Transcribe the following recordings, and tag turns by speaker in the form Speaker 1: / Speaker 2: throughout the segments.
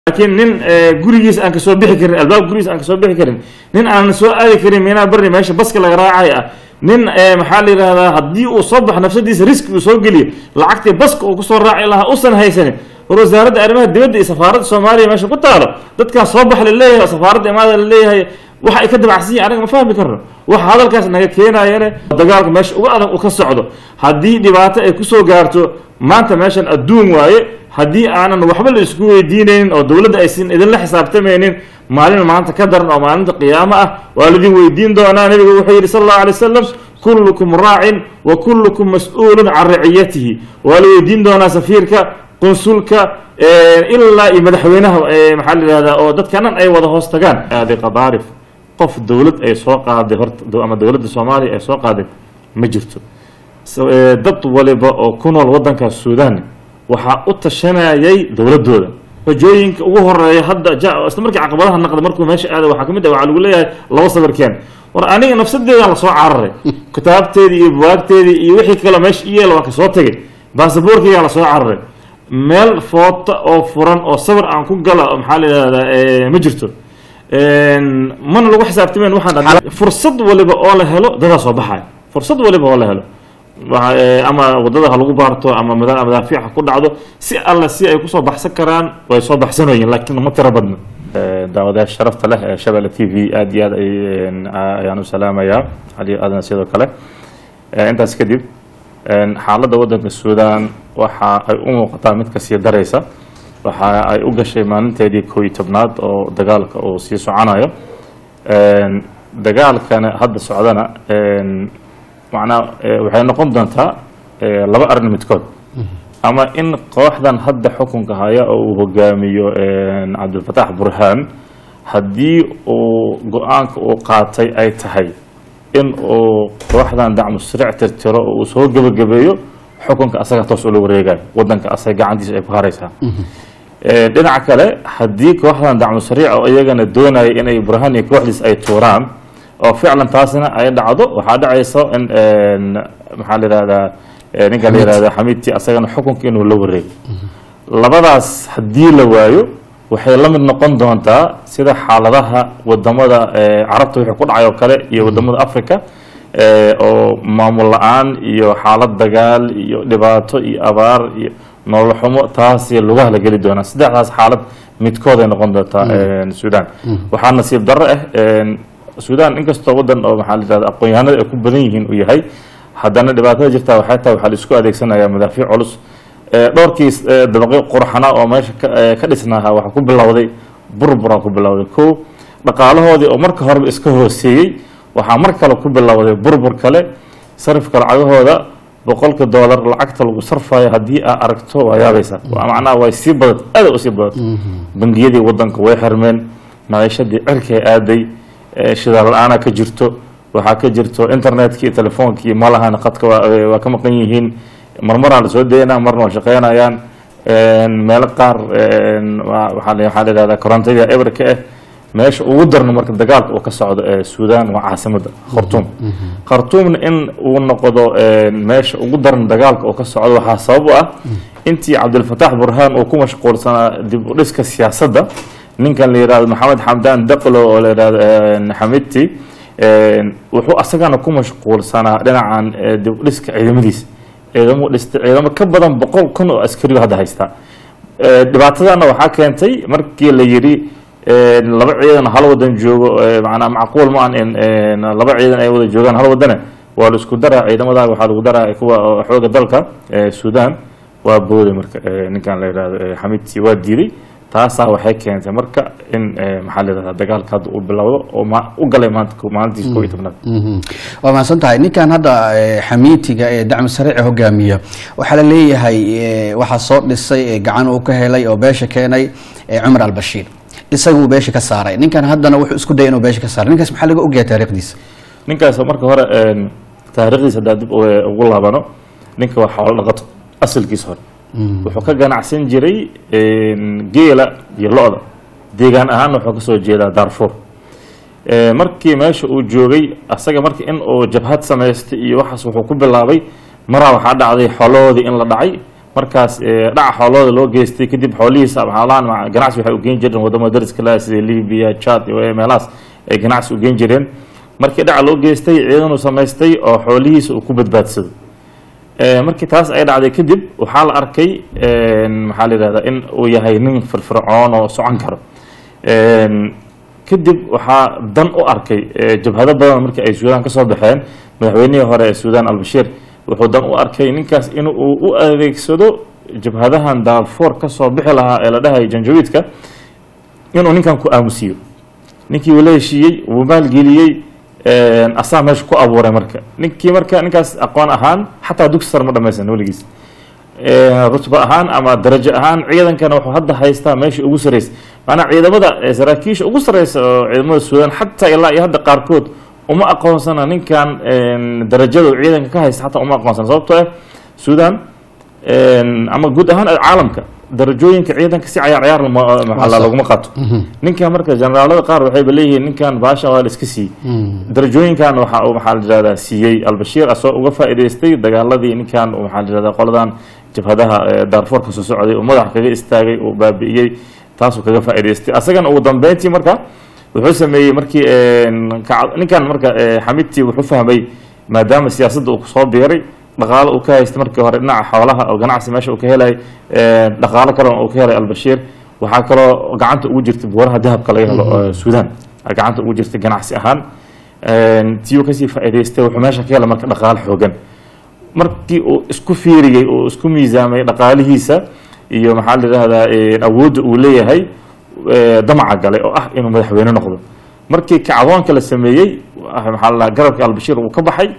Speaker 1: laakiin nin gurigiis aan kasoo bixi karin albaab gurigiis aan kasoo bixi karin nin aan soo aadi karin miinaa barri meesha baska laga raacay ah nin maxaa la yidhahdaa haddii uu soo baxo nafsadiisa riski uu soo geliyo lacagtii baska uu kusoo raaci lahaa usan haysanin war wasaaradda arrimaha dibadda iyo safaaradda soomaaliya meesha ku taalo dadkan soo bax la leeyahay oo safaaradda imaada la leeyahay waxa ay ka dabacsan yihin anaga ma fahmi karno waxa hadalkaas naga keenayane dagaalka meesha uga adag uu ka socdo haddii dhibaato ay kusoo gaarto maanta meeshan adduun waaye haddii aanan waxba la isku weydiinaynin oo dowladda aysan idinla xisaabtamaynin maalin maanta ka daran oo maalinta qiyaamo ah waa laidin weydiin doonaa nebigu wuxuu yidhi sal allahu alay wasalam kullukum raacin wa kullukum mas-uulun can raciyatihi waa la weydiin doonaa safiirka qunsulka ilaa iyo madaxweynaha maxaa la yihahdaa oo dadkanan ay wada hoos tagaan aaday qadaarif qof dowlad ay soo qaaday horta ama dowladda soomaaliya ay soo qaaday ma jirto dad waliba oo ku nool waddankaas suudaan waxaa u tashanayay dowladooda xojooyinka ugu horeeya hadda isla markii caqabadaha naqda markuu meesha aada waxaa kamid ah waxaa lagu leeyahay laba sawirkeen war aniga nafsadeedaan lasoo cararay kitaabteedii iyo buwaagteedii iyo wixii kale meesha iyeel waa kasoo tegay baasaboorkeygaan lasoo cararay meel foota oo furan oo sawir aan ku gala maxaa la yihahdaa ma jirto mana lagu xisaabtamayn waxaan fursad waliba oo la helo dadaa soo baxaya fursad waliba oo la helo ama wadada ha lagu baarto ama madaafiic ha ku dhacdo si alle si ay kusoo baxsan karaan way soo baxsanoyiin laakiin ma tiro badno daawadayaasha sharafta leh ee shabelle t v aada iyo aad ayaan u salaamayaa ali aadana sidoo kale intaas kadib xaaladda waddanka suudaan waxa ay u muuqataa mid kasii daraysa waxa ay u gashay maalinteedii koo iyo tobnaad oo dagaalka uu sii soconayo dagaalkana hadda socdana macnaa waxay noqon doontaa laba arrin midkood ama in kooxdan hadda xukunka haya oo uu hogaamiyo cabdilfataax burhaan haddii uu go-aanka uu qaatay ay tahay in uu kooxdan dacmu siric tirtiro oo uu soo gebagabeeyo xukunka asaga toos ula wareegayo wadanka asaga gacantiisa ay ku haraysaa dhinaca kale haddii kooxdan dacmu sariic oo iyagana doonaya inay burhaan iyo kooxdiis ay tuuraan oo ficlan taasina ay dhacdo waxaa dhacaysa in maxaa la yihahdaa ninka la yihahda xamiidti asagana xukunka inuu la wareego labadaas haddii la waayo waxay la mid noqon doontaa sida xaaladaha wadamada carabta wixii ku dhacay oo kale iyo wadamada africa oo maamul la-aan iyo xaalad dagaal iyo dhibaato iyo abaar iyo nolol xumo taasi lugaha la geli doonaa saddexdaas xaalad midkooday noqon doontaa suudaan waxaa nasiib darro ah suudaan inkastoo wadan oo maxaa la yihahda aqoon-yahanada ay ku badan yihiin uu yahay haddana dhibaatada jirtaa waxay tahay waxaa la isku adeegsanayaa madaafiic culus dhowrkii dabaqyo qurxanaa oo meesha ka dhisnaaha waxaa ku bilowday burburaa ku bilowday ko dhaqaalahoodii oo marka horeba iska hooseeyey waxaa mar kale ku bilowday burbur kale sarifka lacagahooda boqolka doolar lacagta lagu sarfayo haddii aa aragto waa yaabaysaa macnaha way sii badat aada u sii badat bangiyadii wadanka way xirmeen maciishadii cirkay aaday shidaal la-aana ka jirto waxaa ka jirto internetkii iyo telefoonkii malahan qadka waa ka maqan yihiin marmaraa lasoo daynaa marna waa shaqeynayaan meelo qaar waxaa la yihahdaa korontadii eberka ah meesha ugu darno marka dagaalka uu ka socdo ee suudaan waa caasimada khartuum khartuumna in uu noqdo meesha ugu daran dagaalka uu ka socdo waxaa sabab u ah intii cabdilfataax burhaan uu ku mashquulsanaa dib u dhiska siyaasadda ninkan la yihahdo maxamed xamdaan daqlo oo la yihahdo xamidti wuxuu asagana ku mashquulsanaa dhinacan dib u dhiska ciidamadiisa ciidamo dhista ciidamo ka badan boqol kun oo askariyo hadda haystaa dhibaatadana waxaa keentay markii la yidhi laba ciidan hal wadan joogo manaa macquul ma an in laba ciidan ay wada joogaan hal wadane waa la isku daraa ciidamada waxaa lagu daraa kuwa xooga dalka suudaan waa booday marka ninkan la yihahdo xamidti waa diiday taasaa waxay keentay marka in maxaa la yihahdaa dagaalka hadda uu bilowdo oo u galay maanta maalintiis koo iyo tobnaad
Speaker 2: waa mahadsan tahay ninkan hadda xamiitiga ee dacmi sariica hogaamiya waxaa la leeyahay waxaa soo dhisay gacan uu ka helay oo beesha keenay cumar albashiir isaguu beesha ka saaray ninkan haddana wuxuu isku dayay inuu beesha ka saaray ninkaas maxaa laga ogyahay taariikhdiisa
Speaker 1: ninkaas marka hore taariikhdiisa haddaa dib ugu laabano ninka waa xoolo dhaqato asalkiisa hore wuxuu ka ganacsan jiray geela iyo lo-da deegaan ahaanna wuxuu kasoo jeedaa darfur markii meesha uu joogay asaga marka in uu jabhad samaystay iyo waxaas wuxuu ku bilaabay maraa waxaa dhacday xoolahoodii in la dhacay markaas eh, dhaca xoolooda loo geystay kadib xoolihiisa xoolahan ma- ganacsi waxay u geen jireen wadamada dariska laha sida libya chad iyo meelahaas ay ganacsi u geen jireen markii dhaca loo geystay ciidan uu samaystay oo xoolihiisa uu ku badbaadsado Eh, markii taas ay dhacday kadib waxaa la arkay een, maxaa la yidhahdaa in uu yahay nin firfircoon oo socon karo Een, kadib waxaa dan u arkay eh, jabhado badan markii ay suudaan kasoo baxeen madaxweynihii hore ee suudaan albashiir wuxuu dan u arkay ninkaas in uu u adeegsado jabhadahan daarfoor kasoo bixi lahaa ee la dhahay janjawiidka inuu ninkan ku aamusiyo ninkii uu la heshiiyey wuu maalgeliyey een, asaa meesha ku abuuray marka ninkii marka ninkaas aqoon ahaan xataa dugsi sare ma dhamaysan weligiis Ee, rutba ahaan ama darajo ahaan ciidankana wuxuu hadda haystaa meesha ugu sareysa maanaa ciidamada ee saraakiisha ugu sareysa oo ciidamada suudaan xataa ilaa iyo hadda qaarkood uma aqoonsana ninkan een, darajada uu ciidanka ka haysta xataa uma aqoonsana sababtoo ah suudaan een, ama guud ahaan caalamka darajooyinka ciidanka si cayaar cayaar lama- maxaa la- laguma qato ninkan marka generaalada qaar waxayba leeyihiin ninkan baasha waa la iska siiyey darajooyinkan waxa uu maxaa la yidhahdaa siiyey albashiir asoo uga faa'iidaystay dagaaladii ninkan uu maxaa la yidhahdaa qoladan jabhadaha ee daarfoor ka soo socday uu madax kaga istaagay uu baabi'iyey taasuu kaga faa'iidaystay asagana ugu dambeyntii marka wuxuu sameeyey markii een, kaca- ninkan marka ee, xamidtii wuxuu fahmay maadaama siyaasadda uu soo biiray dhaqaalo uu ka haystay markii hore dhinaca xoolaha oo ganacsi meesha uu ka helay een, dhaqaalo kalena uu ka helay albashiir waxaa kaloo gacanta ugu jirtay buuraha dahabka laga helo oo suudaan ay gacanta ugu jirtay ganacsi ahaan Een, tii uu kasii faa'iidaystay wuxuu meesha ka helay marka dhaqaalo xoogan markii uu isku fiiriyey uu isku miisaamay dhaqaalihiisa iyo maxaa la yidhahdaa een, awoodda uu leeyahay ee, damaca galay oo ah inuu madaxweyne noqdo markii kacdoonka la sameeyey ah, maxaa la dhahaa garabka albashiir uu ka baxay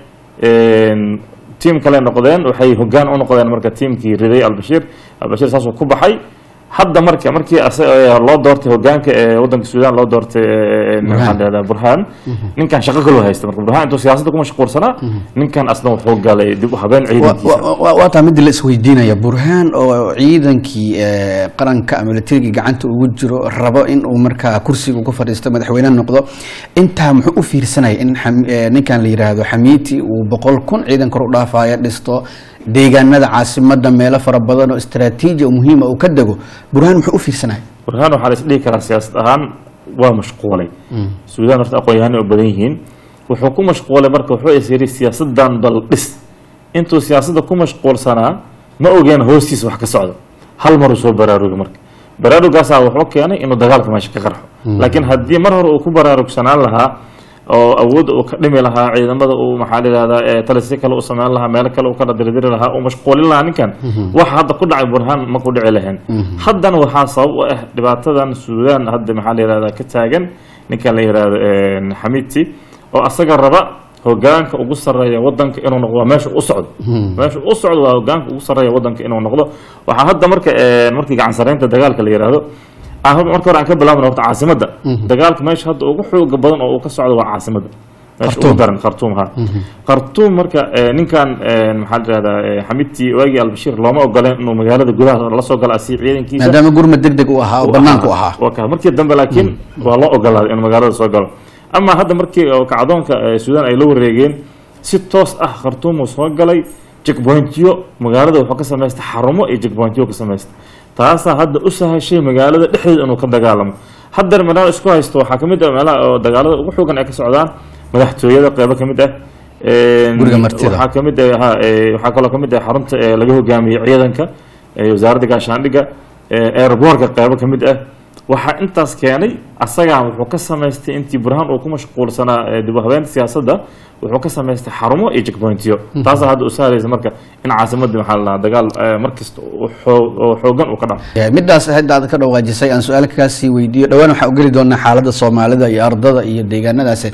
Speaker 1: een, tiim kale noqdeen waxay hogaan u noqdeen marka tiimkii riday albashiir albashiir saasuu ku baxay hadda marka markii asa- ee, loo doortay hogaanka ee wadanka suudaan loo doortay ee, maxaa la yidhahdaa burhaan ninkan shaqo kaloo haysta marka burhaan intuu siyaasadda ku mashquulsanaa ninkan asna wuxuu galay dib u habeen ciidankiisa
Speaker 2: waa taa midii la isweydiinaya burhaan oo ciidankii eh, qaranka militariga gacanta ugu jiro rabo in uu markaa kursiga ugu fadhiisto madaxweyne noqdo intaa muxuu u fiirsanaya in xam- eh, ninkan la yiraahdo xamiiti uu boqol kun ciidan kor u dhaafaya dhisto deegaanada caasimada meelo fara badan oo istaraatiiji oo muhiima uu ka dego burhaan muxuu u fiirsanaya
Speaker 1: burhaan waxaa la is dhihi karaa siyaasad ahaan waa mashquulay suudaan horta aqoon-yahanay u badan yihiin wuxuu ku mashquulay marka wuxuu is yidhi siyaasadan bal dhis intuu siyaasadda ku mashquulsanaa ma ogeen hoostiisa wax ka socdo hal maruu soo baraarugay marka baraarugaasaa wuxuu keenay inuu dagaalka meesha ka qarxo laakiin haddii mar hore uu ku baraarugsanaan lahaa oo awoodda uu ka dhimi lahaa ciidamada uu maxaa la yidhahdaa ee talisyo kale u sameyn lahaa meelo kale uu kala dirdiri lahaa uu mashquulin lahaa ninkan waxa hadda ku dhacay burhaan ma ku dhici lahayn haddana waxaa sabab u ah dhibaatadan suudaan hadda maxaa la yidhahdaa ka taagan ninkan la yidhahdo een, xamiidti oo asaga raba hogaanka ugu sarreeya wadanka inuu noqdo waa meesha u socdo meesha u socdo waa hogaanka ugu sarreeya wadanka inuu noqdo waxaa hadda marka een, markii gacan sarreynta dagaalka la yidhaahdo ah, marka hore aan ka bilaabno horta caasimadda dagaalka meesha hadda ugu xooga badan oo uu ka socdo waa caasimadda meesha ugu
Speaker 2: Khartoum.
Speaker 1: daran khartuum ha khartuum marka eh, ninkan eh, maxaa la yidhahdaa eh, xamidtii waagii albashiir looma ogoleen inuu magaalada gudaha la soo galo asii ciidankiisa
Speaker 2: maadaama gurmad deg deg u ahaa oo banaanku ahaa
Speaker 1: waa ka markii dambe laakiin waa loo ogolaaday inuu magaalada soo galo ama hadda markii oo kacdoonka eh, suudaan ay la wareegeen si toos ah khartuum uu soo galay checkpointyo magaalada wuxuu ka samaystay xarumo iyo checkpointyo ka samaystay taasaa hadda u sahashay magaalada dhexdeeda inuu ka dagaalamo haddana meelaha isku haysto waxaa ka mid ah meelaha oo dagaalada ugu xoogan ay ka socdaan madaxtooyada qeybo ka mid ah Een,
Speaker 2: Guriga martida.
Speaker 1: waxaa ka mid ah ha, ee, waxaa kaloo ka mid ah xarunta ee laga hogaamiyo ciidanka ee wasaaradda gaashaandhigga ee airbortka qeybo ka mid ah waxaa intaas keenay asagaa wuxuu ka samaystay intii burhaan uu ku mashquulsanaa ee dib u habeynta siyaasadda wuxuu ka samaystay xarumo iyo checkpointyo taasaa hadda u sahlaysa marka in caasimadii maxaa la dhahaa dagaal ee, markasta oo xoo- oo xoogan uu ka dhaco
Speaker 2: Eh, midaas hadda aad ka dhawaajisay aan su-aal kaasii weydiiyo dhowaan waxaan u geli doonaa xaaladda soomaalida iyo ardada iyo deegaanadaasi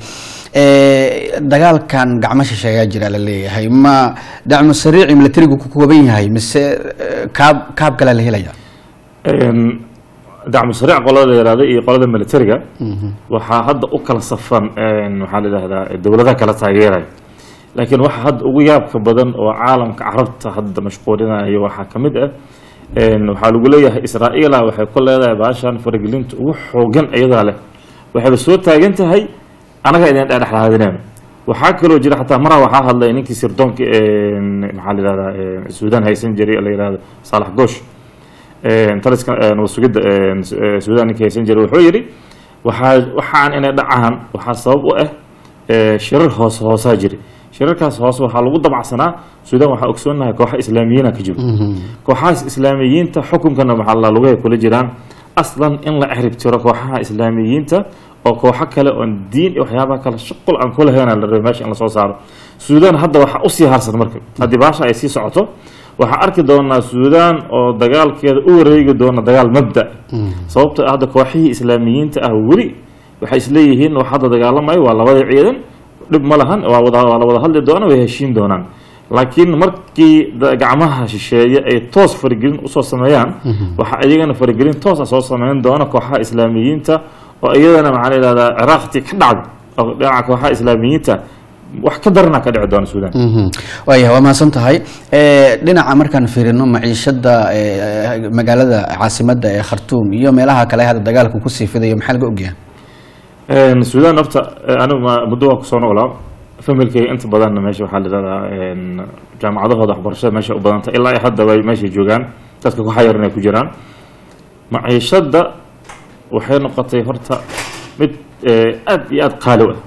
Speaker 2: Eh, dagaalkan gacmo shisheeyaa jira la leeyahay ma dacmo sariici militarigu ku kooban yahay mise eh, kaab kaab kalea la helaya
Speaker 1: Een, dacmu sariic qolada la yihahdo iyo qolada militariga waxaa hadda u kala safan een, maxaa la yidhahdaa dowladaha kala taageeraya laakiin waxa hadda ugu yaabka badan oo caalamka carabta hadda mashquulinayo waxaa ka mid ah een, waxaa lagu leeyahay israa'iila waxay ku leedahay baashan faragelinta ugu xoogan iyadaa leh waxayba soo taagan tahay anaga idin dhexdhexaadinayno waxaa kaloo jira xataa maraa waxaa hadlay ninkii sirdoonka een, maxaa la yihahdaa een, suudaan haysan jiray la yihahdo saalax goosh een, taliska een, wasugidda een, Su- ee, suudaan ninkii haysan jiray wuxuu yidhi waxaa waxaan inay dhacaan waxaa sabab u ah ee, shirar hoos hoosaa jira shirarkaas hoose waxaa lagu dabacsanaa suudaan waxaa ogsoonahay kooxa islaamiyiina ka jiro kooxahaas islaamiyiinta xukunkana maxaa la lugahay kula jiraan aslan in la exrib tiro kooxaha islaamiyiinta oo kooxo kale oon diin iyo waxyaabaha kale shuqul aan kula heyna la rabay meesha in lasoo saaro suudaan hadda waxaa usii harsan marka haddii baasha ay sii socoto waxaa arki doonaa suudaan oo dagaalkeeda u wareegi doona dagaal mabda sababto ah hadda kooxihii islaamiyiinta ah weli waxay isleeyihiin wax hadda dagaalamayo waa labada ciidan dhib ma lahan waa wada waa la wada hadli doona way heshiin doonaan laakiin markii da- gacmaha shisheeye ay toos faragelin usoo sameeyaan waxaa iyagana faragelin toos ah soo sameyn doona kooxaha islaamiyiinta oo iyadana maxaa la yihahdaa ciraaqtii ka dhacda oo dhinaca kooxaha islaamiyiinta wax ka darana ka dhici doona suudaan
Speaker 2: waaya waa mahadsan tahay Eh, dhinaca markaan fiirino maciishada eh, magaalada caasimada ee khartuum iyo meelaha kale hadda dagaalku kusii fidayo maxaa laga ogyahay
Speaker 1: Een, suudaan horta eh, anigu ma- muddo waa kusoo noolaa familkayga inta badanna meesha waxaa la yidhahdaa een, jaamacadahooda waxbarashada meesha u badanta ilaa iyo hadda way meesha joogaan dadka ku xayar inay ku jiraan maciishadda waxay noqotay horta mid eh, aad iyo aad qaali u ah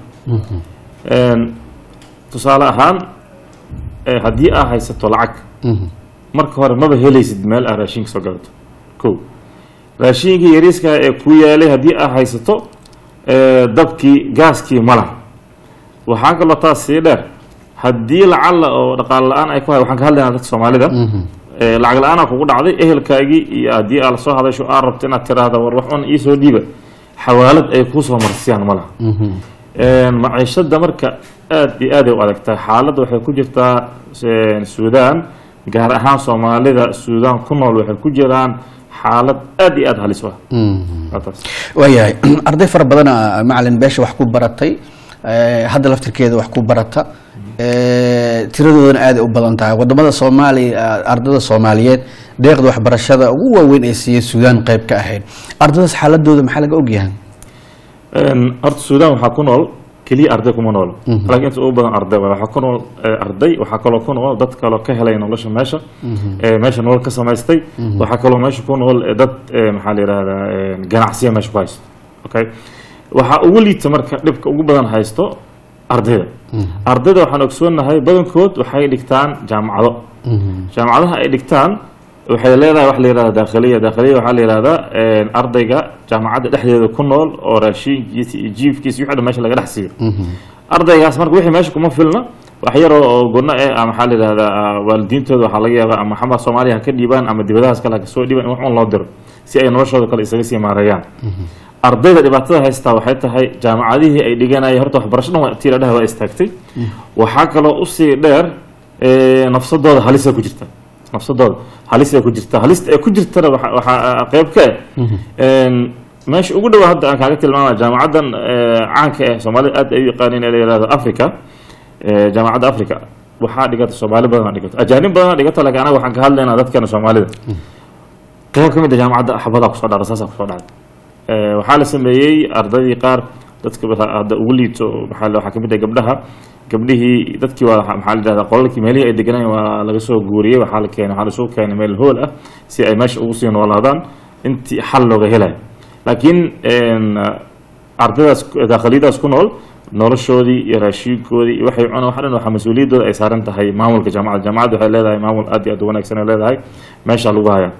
Speaker 1: Een, tusaale ahaan eh, haddii aa haysato lacag marka hore maba helaysid meel aa raashinka soo gadato ko raashinkii yariiska ee ku yaalay haddii aa haysato ee, dabkii gaaskii mala waxaa kaloo taas sii dheer haddii lacala oo dhaqaale la-aan ay ku hay waxaan ka hadlaynaa dadka soomaalida ee, lacag la-aanaa kugu dhacday ehelkaagii iyo haddii aa lasoo hadasho aa rabto inaad tiraahda war wax un iisoo dhiiba xawaalad ay kuusoo marsiyaan ma laha Een, maciishada marka aad iyo aad ay u adagtahay xaaladda waxay ku jirtaa een, suudaan gaar ahaan soomaalida suudaan ku nool waxay ku jiraan xaalad aad iyo aad halis u ah Waa taas.
Speaker 2: waayahay arday fara badana macalin beesha wax ku baratay eh, hadda laftirkeeda wax ku barata eh, tiradoodana aad ay u badan tahay wadamada soomaaliya ardada soomaaliyeed deeqda waxbarashada ugu waaweyn ee siiyey suudaan qayb ka ahayd ardadaas xaaladooda maxaa laga ogyahay
Speaker 1: Een, horta suudaan waxaa ku nool keliya arday kuma nool laakiin inta ugu badan arday waay. waxaa ku nool eh, arday waxaa kaloo ku nool dad kaloo ka helay nolosha meesha eh, meesha nolol ka samaystay waxaa kaloo meesha ku nool eh, dad eh, maxaa la yihahdaa eh, ganacsiya meesha ku haysto okay waxaa ugu liita marka dhibka ugu badan haysto ardayda ardayda waxaan ogsoonahay badankood waxay dhigtaan jaamacado jaamacadaha ay dhigtaan waxay leedahay wax la yihahda daakhiliya daakhiliya waxaa la yihahdaa een, ardayga jaamacadda dhexdeeda ku nool oo raashinkiisa iyo jiifkiisa iyo wixii dhan meesha laga dhex siiyo ardaygaas marka wixii meesha kuma filna wax yar oo oo gunno eh ama maxaa la yihahdaa ah, waalidiintooda waxaa laga yaabaa ama xamar soomaaliya ha ka dhiibaan ama dibadahaas kale ha kasoo dhiibaan in wax un loo diro si ay noloshooda kale isaga sii maareeyaan ardayda dhibaatada haystaa waxay tahay jaamacadihii ay dhiganayeen horta waxbarasho dhan waa tii la dhaha waa istaagtay waxaa kaloo usii dheer ee, nafsadooda halisa ku jirta nafsadooda halis ay ku jirta halista ay ku jirtana waxa- waxaa qayb ka ah een, meesha ugu dhowa hadda aan kaaga tilmaamaya jaamacaddan ee, caanka ah soomaalida aad ay u yaqaaniin ee la yihahdo africa ee, jaamacadda africa waxaa dhigata soomaali badan dhigata ajaanib badan dhigata laakiin anaga waxaan ka hadlaynaa dadkana soomaalida qayb ka mid a jaamacadda xabadaa kusoo dhacda saasaa kusoo dhacda Ee, waxaa la sameeyey ardaydii qaar dadka ba- hadda ugu liito maxaa la- waxaa kamid ah gabdhaha gabdhihii dadkii waa maxaa la yidhahdaa qolalkii meelihii ay deganayeen waa laga soo guuriyey waxaa la keenay waxaa lasoo keenay meel hool ah si ay meesha ugu sii noolaadaan intii xal looga helayo laakiin een, ardaydaas daakhiliyadaas ku nool noloshoodii iyo raashinkoodii iyo waxay cunaan wax dhan waxaa mas-uuliyaddooda ay saaran tahay maamulka jaamacadda jaamacadda waxay leedahay maamul aad iyo aad u wanaagsan ay leedahay meesha lagu hayaa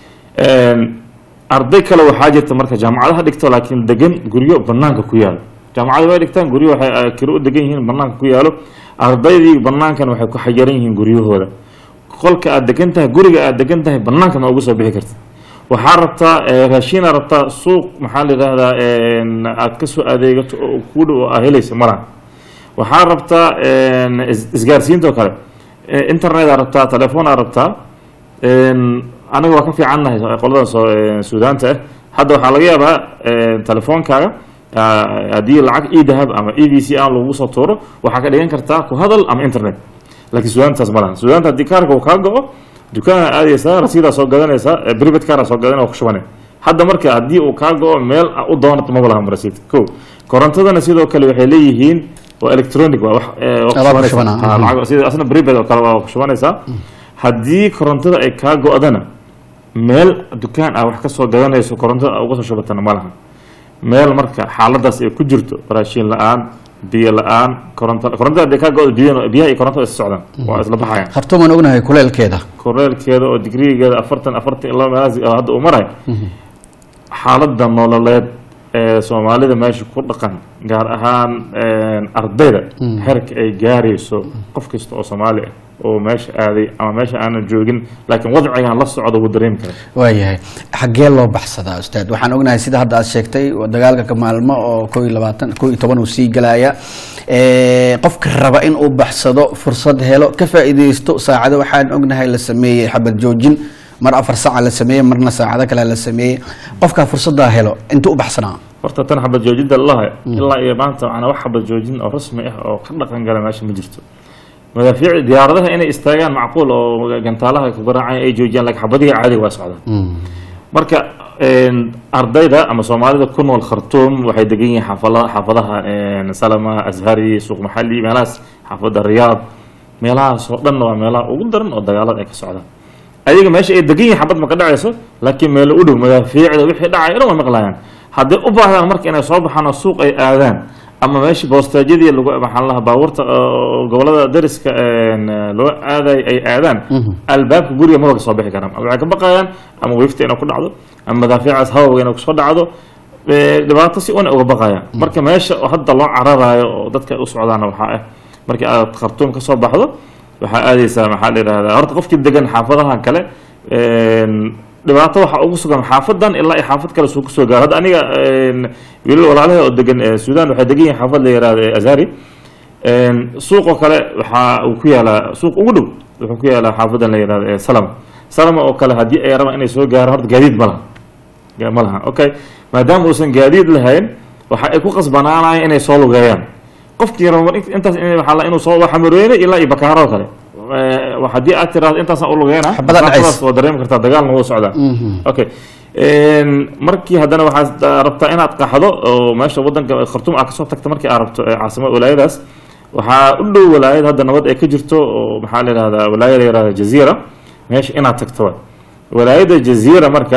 Speaker 1: Een, arday kale waxaa jirta marka jaamacadaha dhigto laakiin degan guryo banaanka ku yaalo jaamacada way dhigtaan guryo waxay ah, kiro u degan yihiin banaanka ku yaalo ardaydii banaankan waxay ku xayiran yihiin guryahooda qolka aad degan tahay guriga aad degan tahay banaanka ma ugu soo bixi karta waxaa rabtaa eh, raashin aad rabtaa suuq maxaa la yidhahdaa een, aad ka soo adeegato oo kuu dhow oo aa helaysa malaha waxaa rabtaa een, is- isgaarsiinta oo kale Eh, internet aad rabtaa telefoon aad rabtaa een, aniga waa ka fiicannahay qoladan soo een, suudaanta ah hadda waxaa laga yaabaa een, telefoonkaaga ah, haddii lacag e dahab ama e v c aan lagu soo tuuro waxaa ka dhigan kartaa ku hadal ama internet laakiin suudaantaas ma lahan suudaanta haddii kaarka uu kaa go-o dukaana aadaysaa rasiidaa soo gadanaysaa eh, private car soo gadanaya waa ku shubanay hadda marka haddii uu kaa go-o meel a- u doonato maba lahan rasiid ko korontadana sidoo kale waxay leeyihiin waa electronic waa wax ee, waa ku
Speaker 2: Alaab ku
Speaker 1: shubanaysaa.
Speaker 2: shubana,
Speaker 1: Ha,
Speaker 2: mhm.
Speaker 1: lacag sida asna prepaid oo kale waa ku shubanaysaa haddii korontada ay kaa go-dana meel dukaan ah wax ka soo gadanayso korontada aad uga soo shubatana ma laha meel marka xaaladaas ay ku jirto raashin la-aan biyo la-aan koronto korontada hadday kaa go-do biyo- biyaha iyo korontada is socdaan waa isla baxayaan
Speaker 2: khartuum aan ognahay kuleelkeeda
Speaker 1: koreelkeeda oo digrigeeda afartan afartan ilaa meelahaas oo hadda uu maray xaaladda nololeed ee soomaalida meesha ku dhaqan gaar ahaan ardayda xerka ay gaarayso qof kasta oo soomaali ah oo meesha aaday ama meesha aanan joogin laakiin wadcigan la socda wuu dareemi kara
Speaker 2: waayahay xaggee loo baxsadaa ustaad waxaan ognahay sida hadda aad sheegtay dagaalka ka maalmo oo koo iyo labaatan koo iyo toban uu sii galaya Eh, qofka raba in uu baxsado fursad helo ka faa'iidaysto saacado waxaan ognahay la sameeyey xabad joojin mar afar saaca la sameeyey marna saacado kale la sameeyey qofka fursaddaa helo inta u baxsanaa
Speaker 1: horta tan xabad joojinta lalahay ilaa iyo maanta macnaa wax xabad joojin oo rasmi ah oo ka dhaqan gala meesha ma jirto madaafiic diyaaradaha inay istaagaan macquul oo gantaalaha ku garaacaya ay joojiyaan laakiin xabadihi caadiga waa socdaan marka een, ardayda ama soomaalida ku nool khartuum waxay degan yihiin xaafala- xaafadaha een, salama ashari suuq maxali meelahaas xaafada riyaad meelahaas oo dhan waa meelaha ugu daran oo dagaalada ay ka socdaan ayaga meesha ay degan yihiin xabad ma ka dhacayso laakiin meelo u dhow madaafiicda wixii dhacay dhan way maqlayaan hadday u baahdaan marka inay soo baxaan oo suuq ay aadaan ama meeshii boostaajyadii lagu maxaa lahaa baabuurta oo gobolada dariska een, loo aaday ay aadaan albaabka guriga maba ka soo bixi karaan waxay ka baqayaan ama wiifta inay ku dhacdo ama madaafiicaas hawawga inay kusoo dhacdo ee, dhibaato si una uga baqayaan marka meesha oo hadda loo cararayo oo dadka ay u socdaana waxaa ah markii aad khartuum ka soo baxdo waxaa aadaysaa maxaa la yidhahdaa horta qofkii degan xaafadahan kale een, dhibaato waxaa ugu sugan xaafadan ilaa iyo xaafad kale suu kusoo gaaro hadda aniga een, wiilal walaalaha oo degan ee, suudaan waxay degan yihiin xaafad la yihahdo ee azari een, suuqoo kale waxaa uu ku yaalaa suuq ugu dhow wuxuu ku yaalaa xaafadan la yihahdo ee salama salama oo kale haddii ay rabaan inay soo gaaraan horta gaadiid ma laha Ga- ma laha okay maadaama uusan gaadiid lahayn waxa ay ku qasbanaanayaan inay soo lugeeyaan qofkii rabo mar intaas in waxaa la inuu soo waxa marweyne ilaa iyo bakaaro kale Eh, wa- haddii aad tiraahdo intaasaan u lugeena
Speaker 2: Xabada dhacaysa.
Speaker 1: masaafadaas waa dareemi kartaa dagaalna wuu socdaa okay Een, markii haddana waxaad rabtaa inaad qaxdo oo meesha wadanka khartuum aad kasoo tagta markii aad rabto ee caasimada walaayadaas waxaa u dhow walaayad hadda nabad ay ka jirto oo maxaa la yihahdaa walaayada la yihahda jaziira meesha inaad tagto waay walaayada jaziira marka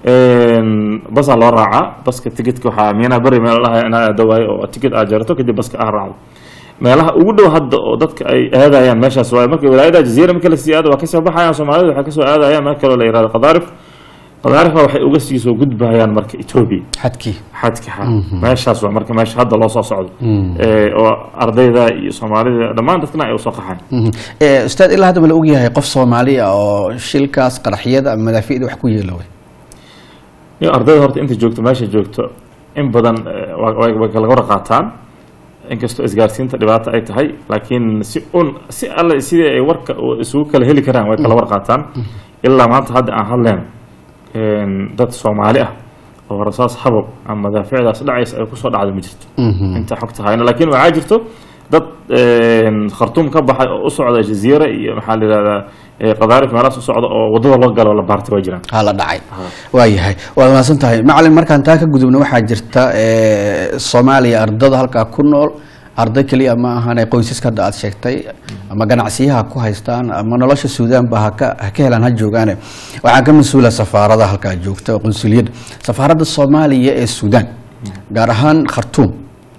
Speaker 1: een, basaa loo raacaa baska ticketka waxaa miina beri meel laha inaad aado waayo oo ticket aad jarato kadib baska aad raacdo meelaha ugu dhow hadda oo dadka ay aadayaan meeshaas waayo marka walaayada jaziira marka lasii aado waa kasoo baxayaan soomaalida waxay kasoo aadayaan meel kaloo la yihahdo qadaarif qadaarifna waxay uga sii soo gudbayaan marka etoobiya
Speaker 2: xadkii
Speaker 1: xadka xa meeshaas waa marka meesha hadda loo soo socdo Ee, oo ardayda iyo soomaalida dhammaan dadkana ay usoo qaxaan
Speaker 2: Mhm. Eh, ustaad ilaa hadda ma la ogyahay qof soomaali ah oo shilkaas qaraxyada ama madaafiicda wax ku yeeloway
Speaker 1: iyo ardayda horta inta joogto meesha joogto in badan eh, waa- way way kala war qaataan inkastoo isgaarsiinta dhibaato ay tahay laakiin si un si alle sidii ay warka u- isugu kala heli karaan way kala war qaataan ilaa maanta hadda aan hadleen een, dad soomaali ah oo rasaas habab ama madaafiicdaas dhacaysa ay kusoo dhacdo ma jirto inta xogta hayno laakiin waxaa jirto dad een, khartuum ka baxay oo u socda jaziira iyo maxaa la yihahdaa eh, qadaarif meelahaas u socda oo wadada loo galo la baartay waa jiraan
Speaker 2: haa la dhacay waayahay waad mahadsan tahay macalin markaan taa ka gudubna waxaa jirta eh, soomaaliya ardada halkaa ku nool arday keliya ma ahane qoysaska hadda aad sheegtay ama ganacsiyaha ku haystaan ama nolosha suudaanba haka ha ka helaan ha joogaane waxaa ka mas-uula safaarada halkaa joogta oo qunsuliyadda safaaradda soomaaliya ee suudaan gaar ahaan khartuum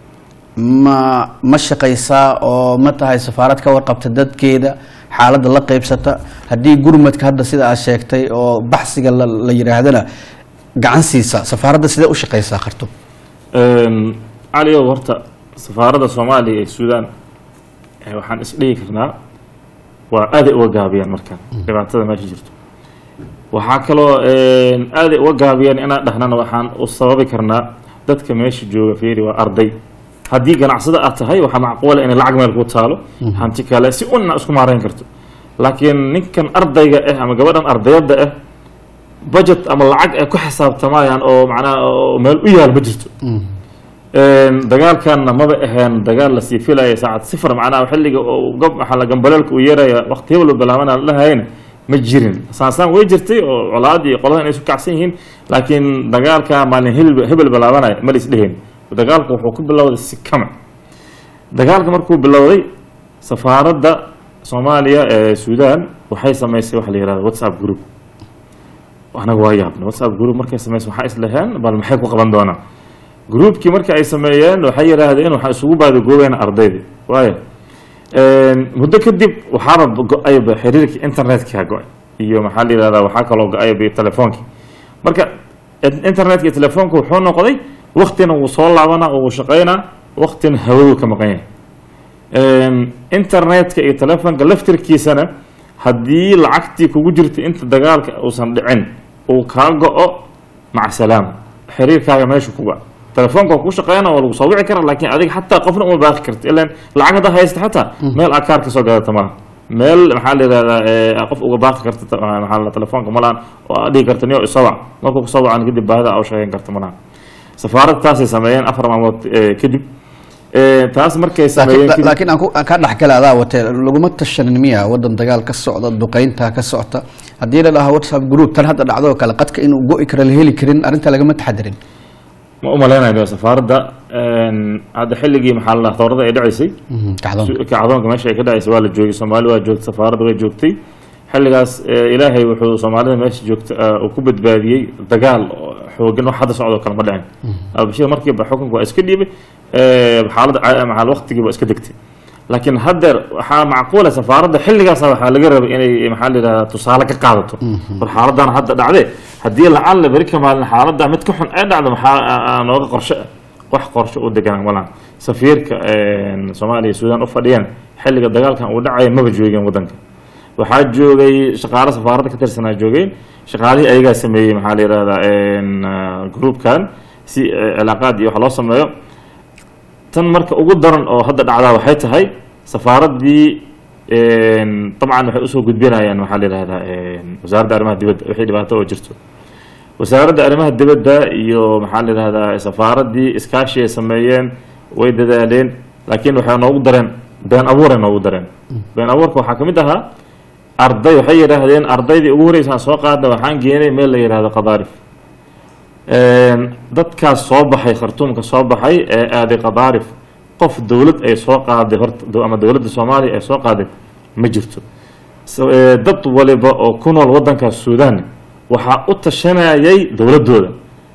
Speaker 2: ma ma shaqaysaa oo ma tahay safaarad ka warqabta dadkeeda xaaladda la qeybsata haddii gurmadka hadda sida aad sheegtay oo baxsiga la, la yidhaahdana gacan siisa safaaradda sidee u shaqaysaa khartuum
Speaker 1: Een, cali ow horta safaaradda soomaaliya ee suudaan eh, waxaan isdhihi karnaa waa aaday uga gaabiyaan markan dhibaatada meesha jirto waxaa kaloo een, aaday uga gaabiyaan inaan dhahnana waxaan u sababi karnaa dadka meesha jooga fiiri waa arday haddii ganacsada aad tahay waxaa macquula inay lacag meel ku taalo hanti kale si unna isku maarayn karto laakiin ninkan ardayga ah ama gabadhan ardayadda ah budget ama lacag ay ku xisaabtamayaan oo macnaha oo meel u yaal ma jirto Een, dagaalkanna maba aheen dagaal lasii filaya saacad sifar macnaha xilliga oo gob maxaa la gambaleelka uu yeeraya waqti hebel bilaabana la dhahayna ma jirin saansaan way jirtay oo colaad iyo qoladan ay isu kacsan yihiin laakiin dagaalka maalin hebel hebel bilaabanaya ma lis dheheen dagaalku wuxuu ku bilowday si kama dagaalka markuu bilowday safaaradda soomaaliya ee suudaan waxay samaysay waxa la yihahda whatsapp group anaga waa yaabna whatsapp group markay samaysay waxaa islaheen bal maxay ku qaban doonaan groupkii markii ay sameeyeen waxay yidhaahdeen waxaa isugu baadagoobeen ardaydii waayo muddo kadib waxaaba go-ayba xiriirkii internetka go-ay iyo maxaa la yihahdaa waxaa kaloo go-ayba telefoonkii marka internetka iyo telefoonka wuxuu noqday waktina wuu soo laabanaa oo wuu shaqeynaa waktina hawaduu ka maqan yahay internetka iyo telefoonka laftirkiisana haddii lacagtii kugu jirta inta dagaalka uusan dhicin uu kaa go-o maca salaam xiriirkaaga meesha kuga telefoonka waa ku shaqeynaa waa lagu soo wici karaa laakiin adiga xataa qofna uma baaqi karta ilan lacag haddaa haysta xataa meel akaar ka soo gadata malaha meel maxaa la yihahdaa qof uga baaqi karta maxaa la telefoonka malahan oo aad dhihi karta niyo isawac markuu kusoo wacan kadib baahida aa u sheegan karta malaha safaaradda taasay sameeyeen afar maalmood kadib taas markay sameeyeen kadib
Speaker 2: laakiin aan ku- aan kaa dhexgala adaa watee laguma tashanin miya wadan dagaal ka socda duqeynta ka socota haddii la dhahaa whatsapp group tan hadda dhacdo oo kale qadka inuu go-i karo la heli karin arrinta lagama taxadirin
Speaker 1: ma u malaynayo safaaradda hadda xilligii maxaa la dhahaa towrada ay dhacaysay
Speaker 2: kacdoon
Speaker 1: kacdoonka meesha ay ka dhacaysay waa la joogay soomaali waa joogtay safaaradda way joogtay xilligaas eh, ilaahay wuxuu soomaalida meesha joogta eh, uu ku badbaadiyey dagaal oo xoogan wax hadda socdo kale ma dhicin albashir markiiba xukunka waa iska dhiibay eh, xaaladda ca- maxaa waqtigii waa iska degtay laakiin haddeer waxaa macquula safaaradda xilligaasa waxaa laga rabay inay maxaa la yidhahdaa tusaale ka qaadato war xaaladan hadda dhacde haddii lacalla beri ka maalin xaaladda mid ka xun ay dhacdo maxaa aa- aa nooga qorshe ah wax qorshe u deganaan malahan safiirka soomaaliya iyo suudaan u fadhiyeen xilliga dagaalkan uu dhacaya maba joogeen wadanka waxaa joogay shaqaale safaaradda ka tirsanaa joogeen shaqaalihii ayagaa sameeyey maxaa la yihahdaa groupkan si eh, cilaaqaad iyo wax loo sameeyo tan marka ugu daran oo hadda dhacdaa waxay tahay safaaraddii dabcan waxay usoo gudbinayaan waxaa la yihahdaa wasaaradda arrimaha dibadda wixii dhibaato oo jirto wasaaradda arrimaha dibadda iyo maxaa la yihahdaa safaaraddii iskaashi ay sameeyeen way dadaaleen laakiin waxay noogu dareen been abuuray noogu dareen been abuurka waxaa ka mid ahaa arday waxay yidhaahdeen ardaydii ugu horeysaan soo qaadna waxaan geenay meel la yihahdo qadaarif dadkaas soo baxay khartuumka soo baxay ee aaday qadaarif qof dowlad ay soo qaaday horta do- ama dowladda soomaaliya ay soo qaaday ma jirto So, ee, dad waliba oo ku nool wadankaas suudaan waxaa u tashanayay dowladooda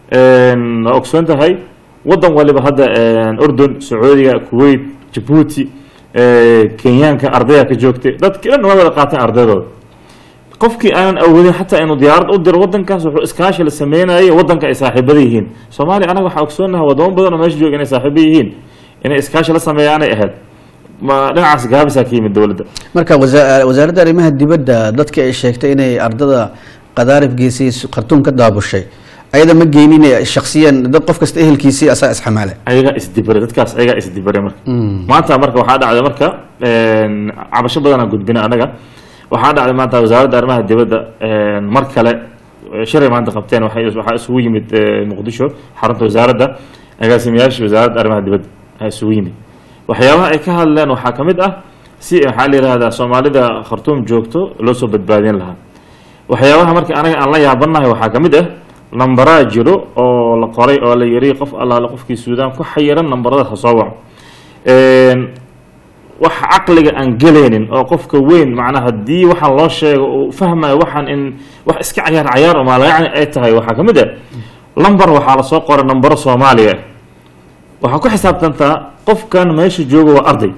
Speaker 1: waa ogsoon tahay wadan waliba hadda urdun sacuudiga kuwait jabuuti ee, kenyaanka ardaya ka joogtay dadki dhan waa wada qaateen ardaydooda qofkii aanan awoodin xataa inuu diyaarad u diro wadankaas wuxuu iskaashi la sameynayay wadanka ay saaxiibada yihiin soomaaliya anaga waxaa ogsoonaha wadamo badan oo meesha jooga inay saaxiibo yihiin inay iskaashi la sameeyaanay ahayd ma dhinacaas gaabisaa ka yimid dowladda
Speaker 2: marka wasa- wasaaradda arrimaha dibadda dadkii ay sheegtay inay ardada qadaarif geysay khartuum ka daabushay ayada ma geynin shaksiyan dad qof kasta ehelkiisii asaa isxamaale
Speaker 1: ayagaa isdibare dadkaas ayagaa isdibare marka maanta marka waxaa dhacday marka een, cabasho badanaa gudbina anaga waxaa dhacday maanta wasaaradda arrimaha dibadda een, mar kale eh, shiray maanta qabteen waxay waxaa isugu yimid eh, muqdisho xarunta wasaaradda agaasimayaasha wasaaradda arrimaha dibadda ayaa isugu yimid waxyaabaha ay ka hadleen waxaa ka mid ah si maxaa la yihahdaa soomaalida khartuum joogto loo soo badbaadin lahaa waxyaabaha marka anaga aan la yaabanahay waxaa ka mid ah nambaraa jiro oo la qoray oo la yiri qof allaale qofkii suudaan ku xayiran nambaradaas ha soo waco Een, wax caqliga aan gelaynin oo qofka weyn macnaha haddii waxaan loo sheego uu fahmayo waxaan in wax iska cayaar cayaar oo maalayacni ay tahay waxaa ka mid ah lambar waxaa lasoo qoray nambaro soomaaliya ah waxaa ku xisaabtantaa qofkan meesha jooga waa arday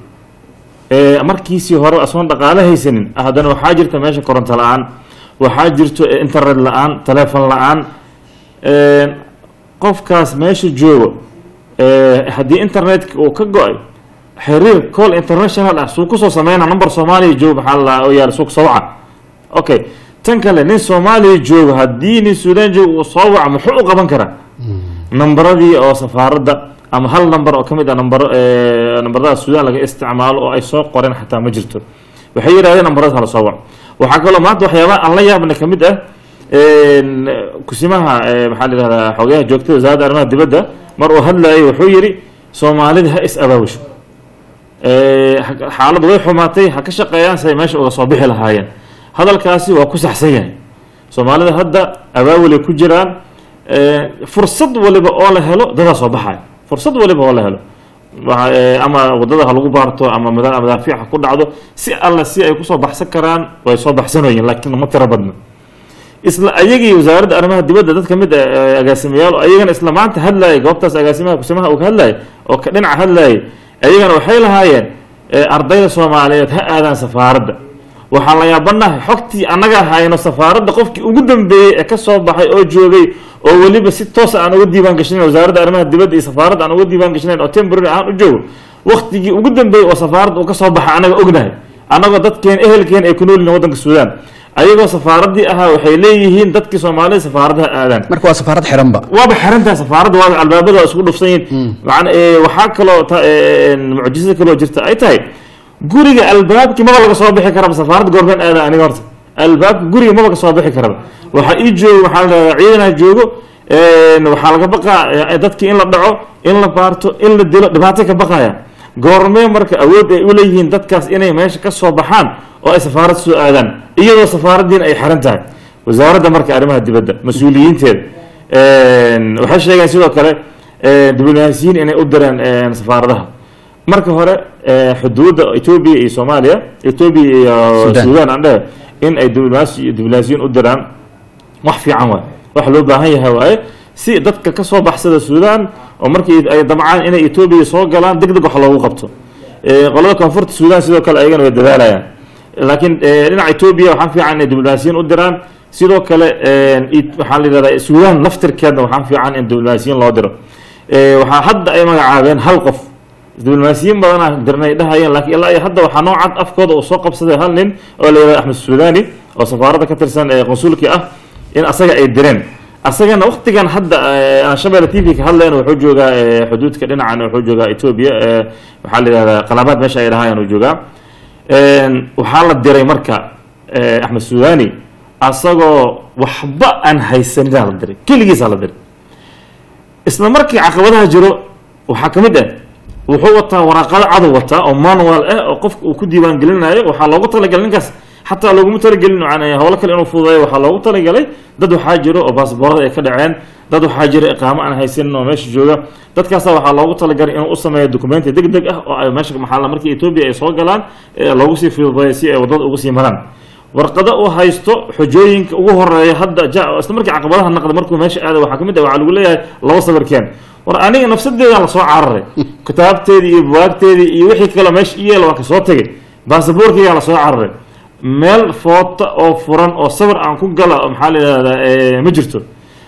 Speaker 1: ee markiisii hore asoon dhaqaale haysanin haddana waxaa jirta meesha koronto la-aan waxaa jirto eh, internet la-aan teleefon la-aan Een, qofkaas meesha joogo ee, haddii internetka uu ka go-ay xiriir call international ah suu kusoo sameyna number soomaaliya joogo maxaa la oo yaala suu kusoo waca okay tan kale nin soomaaliya joogo haddii nin suudaan joogo uu soo waca muxuu u qaban karaa nambaradii oo safaaradda ama hal namber oo ka mid ah nambaro ee, nambarada suudaan laga isticmaalo oo ay soo qoreen xataa ma jirto waxay yidhahdeen nambarada hala soo waco waxaa kaloo maanta waxyaabaha aan la yaabna ka mid ah een, kusimaha ee, maxaa la yihahdaa xogayaha joogtada wasaaradda arrimaha dibadda mar uu hadlayay wuxuu yidhi soomaalida ha is abaabusho Ee, ha- xaaladdu way xumaatay ha ka shaqeeyaan siday meesha uga soo bixi lahaayeen hadalkaasi waa ku saxsan yahay soomaalida hadda abaawilay ku jiraan Ee, fursad waliba oo la helo dadaa soo baxaya fursad waliba oo la helo waxa- ee, ama wadada ha lagu baarto ama mada- madaafiic ha ku dhacdo si alla si ay kusoo baxsan karaan way soo baxsanoyiin laakiin ma tiro badna isla ayagii wasaaradda arrimaha dibadda dad ka mid ah ee agaasimayaal oo ayagana isla maanta hadlayay goobtaas agaasimaha kusimaha uu ka hadlayay oo ka dhinaca hadlayay ayagana waxay lahaayeen ee, ardayda soomaaliyeed ha aadaan safaaradda waxaan la yaabanahay xogtii annaga hayno safaaradda qofkii ugu dambeeyey ee ka soo baxay oo joogay oo weliba si toos aan uga diiwaan gashanayn wasaaradda arrimaha dibadda iyo safaaradda aan uga diiwaan gashanayn oo temporary ahaan u joogo waktigii ugu dambeeyey oo safaaradda uu ka soo baxay annaga ognahay annagoo dadkeen ehelkeen ay ku nool yihiin waddanka suudaan ayagoo safaaraddii ahaa waxay leeyihiin dadkii soomaalida safaaradaha aadaan
Speaker 2: marka waa safaarad xiranba
Speaker 1: waaba xirantahay safaaradda waaba albaabada isku dhufsan yihiin macna ee, waxaa kaloo ta- ee, mucjisada kaloo jirta ay tahay guriga albaabkii maba laga soo bixi karaba safaaradda goormeen aada aniga horta albaabka guriga maba ka soo bixi karaba waxaa ii joogo waxaa la dhahaa ciidanaa joogo een, waxaa laga baqaa ee, dadkii in la dhaco in la baarto in la dilo dhibaatay ka baqaya goormee marka awood ay u leeyihiin dadkaas inay meesha ka soo baxaan oo ay safaarad soo aadaan iyadoo safaaraddiina ay xiran tahay wasaaradda marka arrimaha dibadda mas-uuliyiinteeda een, waxay sheegeen sidoo kale een, diblomaasiyiin inay u direen een, safaaradaha marka hore ee, xuduudda etoobiya iyo soomaaliya etoobiya iyo
Speaker 2: Sudan.
Speaker 1: suudaan aan dhehe in ay diblomaasi diblomaasiyiin u diraan wax fiican waay wax loo baahan yahay waaye si dadka ka soo baxsada suudaan oo markii ay damcaan inay etoobiya soo galaan deg deg wax loogu qabto Ee, qolada koonfurta suudaan sidoo kale ayagana way dadaalayaan laakiin ee, dhinaca etoobiya waxaa fiican inay diblomaasiyiin u diraan sidoo kale een, it- waxaa la yidhahdaa suudaan naftirkeedna waxaa fiican in diblomaasiyiin loo diro Ee, waxaa hadda ay magacaabeen hal qof diblomaasiyiin badanaa dirnay dhahayeen laakiin ilaa iyo hadda waxaa noocad afkooda uu soo qabsaday hal nin oo la yidhahda axmed suudani oo safaaradda ka tirsan ee qonsulkii ah in asaga ay direen asagana waqtigan hadda ee, aan shabeelle t v ka hadlayna wuxuu joogaa ee, xuduudka dhinacan wuxuu joogaa etoobiya ee, waxaa la yidhahdaa qalaabaad meesha ay dhahayaan uu joogaa Een, waxaa la diray marka ee, axmed suudani asagoo waxba aan haysaninaa la diray keligiisaa la diray isla markii caqabadaha jiro waxaa ka mid ah wuxuu wataa waraaqado cadow wataa oo manual ah oo qofka uu ku diiwaan gelinayo waxaa loogu talagalay ninkaas xataa looguma talagelin yani howlo kale inuu fududeeyo waxaa loogu talagalay dad waxaa jiro oo baasboorada ay ka dhaceen dad waxaa jira iqaamo aan haysanin oo meesha jooga dadkaasa waxaa loogu talagalay inuu u sameeyo documenti deg deg ah oo ay meesha maxaa la markii etoobiya ay soo galaan ee loogu sii fududeeyo si ay wadada ugu sii maraan warqado uu haysto xujooyinka ugu horeeya hadda ja- isla markii caqabadaha naqda markuu meesha aaday waxaa ka mid ah waxaa lagu leeyahay laba sawirkeen war aniga nafsadeedaan lasoo cararay kitaabteedii iyo buwaagteedii iyo wixii kaloo meesha iyeel waa kasoo tegay baasaboorkeygaan lasoo cararay meel foota oo furan oo sawir aan ku gala oo maxaa la yidhahdaa eh, ma jirto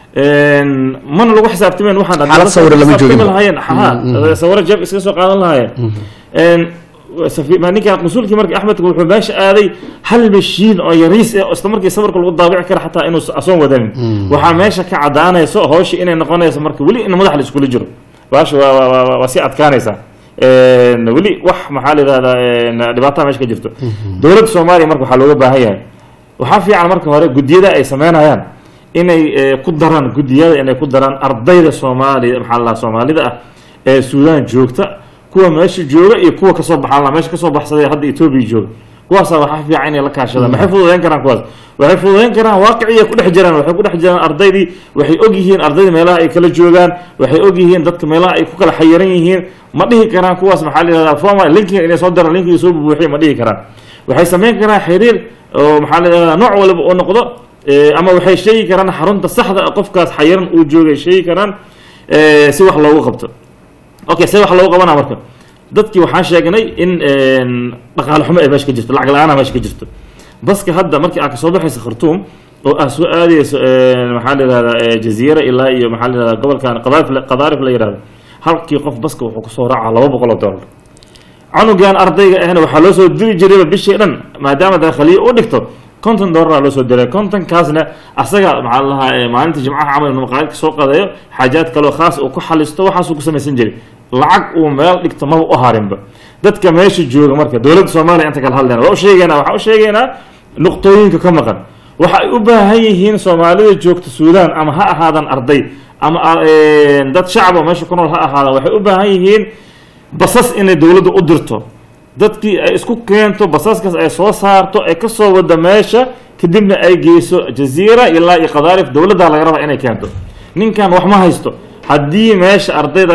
Speaker 1: Een, mana lagu xisaabtameen waxaan
Speaker 2: Xaalad sawir lama joogin ba.
Speaker 1: lahaayeen ha sawiro jeeb iskaga soo qaadan lahaayeen Een, safi- ma- ninka qasuulkii marka axmedka wuxuu meesha aaday hal mashiin oo yariis ah oo isla markii sawirka lagu daabici kara xataa inuu asoon wadanin waxaa meesha ka cadaanayso hawsha inay noqonayso marka weli in madax la iskula jiro baasha waa waa- waa- waa- waa sii adkaanaysaa Een, weli wax maxaa la yidhahdaa een, dhibaataa meesha ka jirto dowladda soomaaliya marka waxaa looga baahan yahay waxaa fiican marka hore guddiyada ay sameynayaan inay eh, ku daraan guddiyada inay ku daraan ardayda soomaaliya maxaa la dhahaa soomaalida ah ee suudaan joogta kuwa meesha jooga iyo kuwa kasoo baxaan la meesha kasoo baxsaday hadda etoobiya jooga kuwaasa waxaa fiican inay la kaashadaan maxay fududeyn karaan kuwaas waxay fududeyn karaan waaqiciya ku dhex jiraan waxay ku dhex jiraan ardaydii waxay og yihiin ardayda meelaha ay kala joogaan waxay og yihiin dadka meelaha ay ku kala xayiran yihiin ma dhihi karaan kuwaas maxaa la yihahdaa forma linkiga inay soo daraan linkiga soo bubuuxiya ma dhihi karaan waxay sameyn karaan xiriir oo maxaa la yihahdaa nooc waliba uu noqdo Eh, ama waxay sheegi karaan xarunta saxda ah qofkaas xayiran uu joogay sheegi karaan eh, si wax loogu qabto okay see wax loogu qabanaa marka dadkii waxaan sheegnay in een, dhaqaale xumo ay meesha ka jirto lacag la-aan meesha ka jirto baska hadda markii aad kasoo baxayso khartuum oo aad soo aadayso een, maxaa la yihahdaa eh, jaziira ilaa iyo maxaa la yihahdaa gobolkan qadaarif la- qadaarif la yihahdo halkii qof baska wuxuu kusoo raacaa laba boqol oo dollar canugan ardayga ahna waxaa loo soo diri jirayba bishii dhan maadaama dakhliyo u dhigto konton doolara loo soo diray kontonkaasna asaga maxaa la lahaa maalinta jimcaha camal inuu maqaayadka soo qadeeyo xaajaad kaloo khaas uu ku xalisto waxaasuu ku samaysan jiray lacag uu meel dhigto maba u harinba dadka meesha jooga marka dowladda soomaaliya inta kala hadlayna waa u sheegaynaa waxaa u sheegaynaa nuqtooyinka ka maqan waxa ay u baahan yihiin soomaalida joogta suudaan ama ha ahaadan arday ama eh, dad shacab oo meesha ku nool ha ahaadan waxay u baahan yihiin basas inay dowladda u dirto dadkii ay isku keento basaskaas ay soo saarto ay kasoo wada meesha kadibna ay geyso jaziira ilaa iyo qadaarif dowladda laga raba inay keento ninkan wax ma haysto haddii meesha ardaydaas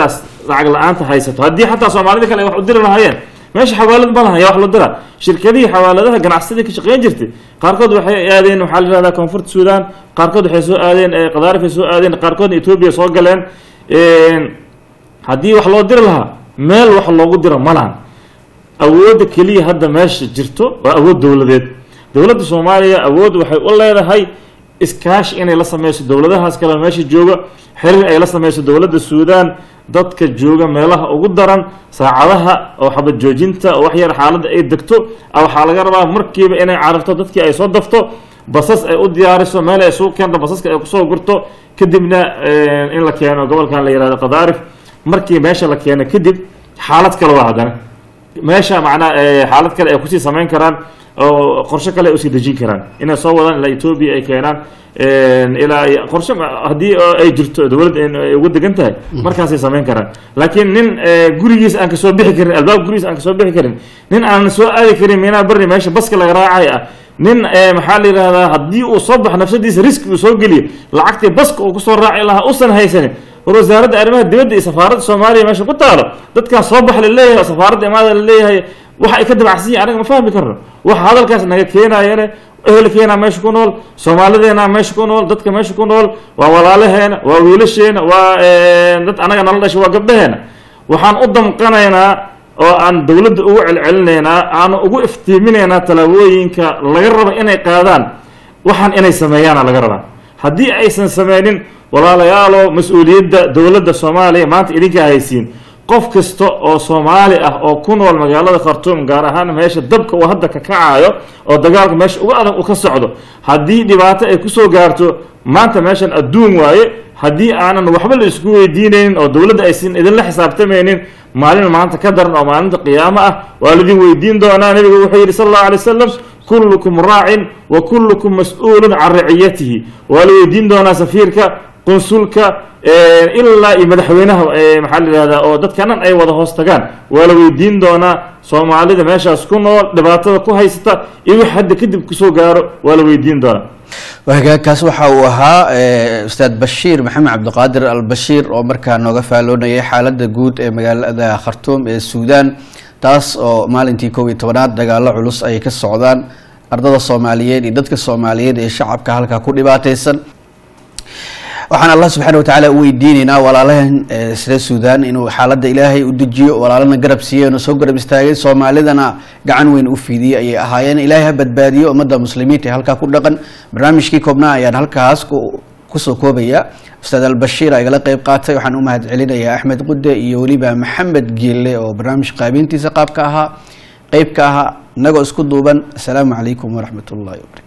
Speaker 1: lacag la-aanta haysato haddii xataa soomaalida kale ay wax u diri lahaayeen meesha xawaalad ma lahan yaa wax loo diraa shirkadihii xawaaladaha ganacsadii ka shaqeyn jirtay qaarkood waxay aadeen waxaa la yihahdaa koonfurta suudaan qaarkood waxay soo aadeen eh, qadaarif ay soo aadeen qaarkoodna etoobiya soo galeen Een, haddii wax loo diri lahaa meel wax loogu diro ma lahan awoodda keliya hadda meesha jirto waa awood dowladeed dowladda soomaaliya awood waxay u leedahay iskaashi inay la sameyso dowladahaas kale meesha jooga xiriir ay la sameyso dowladda suudaan dadka jooga meelaha ugu daran saacadaha oo xabad joojinta oo wax yar xaaladda ay degto a waxaa laga rabaa markiiba inay cararto dadkii ay soo dafto basas ay u diyaariso meel ay suu keento basaska ay kusoo gurto kadibna eh, in la keeno gobolkan la yihahdo qadaarif markii meesha la keeno kadib xaalad kale waa haddana meesha macnaa eh, xaalad kale ay kusii samayn karaan oo qorshe kale ay usii dejin karaan inay soo wadaan ilaa etoobiya ay keenaan ilaa ay- qorshe ma- haddii oo ay jirto dowladda in ay ugu degan tahay markaasay samayn karaan laakiin nin eh, gurigiis aan kasoo bixi karin albaab gurigiis aan kasoo bixi karin nin aan soo aadi karin miinaa bari meesha baska laga raacay ah nin eh, maxaa la yidhahdaa haddii uu soo baxo nafsadiisa riski uu soo geliyo lacagtii baska uu kusoo raaci lahaa usan haysanin war wasaaradda arrimaha dibadda iyo safaaradda soomaaliya meesha ku taalo dadkan soo bax la leeyahay oo safaaradda imaada la leeyahay waxa ay ka dabacsan yihin anaga ma fahmi karno waxa hadalkaas naga keenayane ehelkeena meesha ku nool soomaalideena meesha ku nool dadka meesha ku nool waa walaalaheena waa wiilasheena waa eh, dad anaga nala dhashay waa gabdhaheena waxaan u damqanaynaa oo aan dowladda ugu celcelinaynaa aanu ugu iftiiminaynaa tallaabooyinka laga rabo inay qaadaan waxaan inay sameeyaana laga rabaa haddii aysan sameynin walaalayaalo mas-uuliyadda dowladda soomaaliya maanta idinkaa haysiin qof kasta oo soomaali ah oo ku nool magaalada khartuum gaar ahaan meesha dabka uu hadda ka kacayo oo dagaalka meesha uga adag uu ka socdo haddii dhibaato ay kusoo gaarto maanta meeshan adduun waaye haddii aanan waxba la isku weydiinaynin oo dowladda aysan idinla xisaabtamaynin maalin maanta ka daran oo maalinta qiyaamo ah waa laidin weydiin doonaa nebigu wuxuu yidhi sal allahu alay wasalam kullukum raacin wa kullukum mas-uulun can raciyatihi waa la weydiin doonaa safiirka qunsulka ilaa iyo madaxweynaha eh, maxaa la yihahdaa oo dadkanan ay wada hoos tagaan waa la weydiin doonaa soomaalida meeshaas ku nool dhibaatada ku haysata iyo wix hadda kadib kusoo gaaro waa la weydiin doonaa
Speaker 2: hagaagkaas waxa uu ahaa eh, ustaad bashiir maxamed cabdiqaadir albashiir oo markaa nooga faaloonayay xaaladda guud ee magaalada khartuum ee suudaan taas oo maalintii kow iyo tobanaad dagaalo culus ay ka socdaan ardada soomaaliyeed iyo dadka soomaaliyeed ee shacabka halkaa ku dhibaateysan waxaan allah subxaana watacaala u weydiineynaa walaalahan eh, reer suudaan inuu xaaladda ilaahay u dejiyo walaalana garab siiyo inuu soo garab istaagay soomaalidana gacan weyn u fiidiyey ayay ahaayeen ilaahay ha badbaadiyo ummadda muslimiinta ee halkaa ku dhaqan barnaamijkii koobnaa ayaan halkaas ku- kusoo koobaya ustaad albashiir aa igala qeyb qaatay waxaan u mahad celinayaa axmed qude iyo weliba maxamed geelle oo barnaamij qaabintiisa qaabka ahaa qeyb ka ahaa inagoo isku duuban asalaamu calaykum waraxmat ullahi wabarakatu